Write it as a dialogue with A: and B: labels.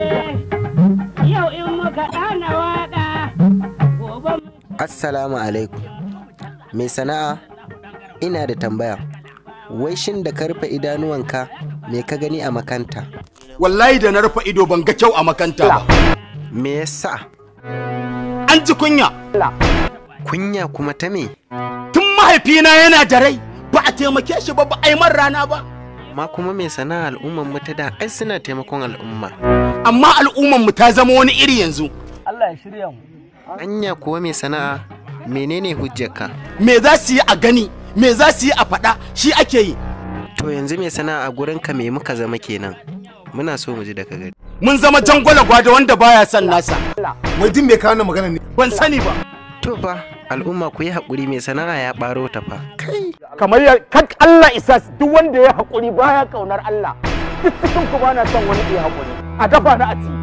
A: Yau in muka ɗana waƙa, gobe
B: Assalamu alaikum. Mai sana'a, ina da tambaya. Wai shin da ka rufe idanuwanka me ka gani a makanta?
C: wallahi da na rufe ido ban ga kyau a makanta ba
B: Me yasa?
C: an ji kunya
B: Kunya kuma ta me?
C: tun mahaifina yana da rai ba a taimake shi ba ba a yi man rana ba
B: Ma kuma mai sana'a al'umman mu ta da ai suna taimakon al'umma.
C: amma al'umman mu ta zama wani iri yanzu
B: Anya kuwa mai sana'a menene hujjarka?
C: me za su yi a gani me za su yi a faɗa shi ake yi
B: To yanzu mai sana'a a gurinka me muka zama kenan? Muna so mu ji daga gari.
C: mun zama jangwala gwada wanda baya son nasa
D: wai din me kawo wannan magana ne
C: ban sani ba
B: To fa al'umma ku yi haƙuri mai sana'a ya ɓaro ta fa. Kai!
E: kamar ya kan Allah isa duk wanda ya haƙuri baya ƙaunar Allah duk cikin ku bana son wani ya haƙuri a dafa na a ci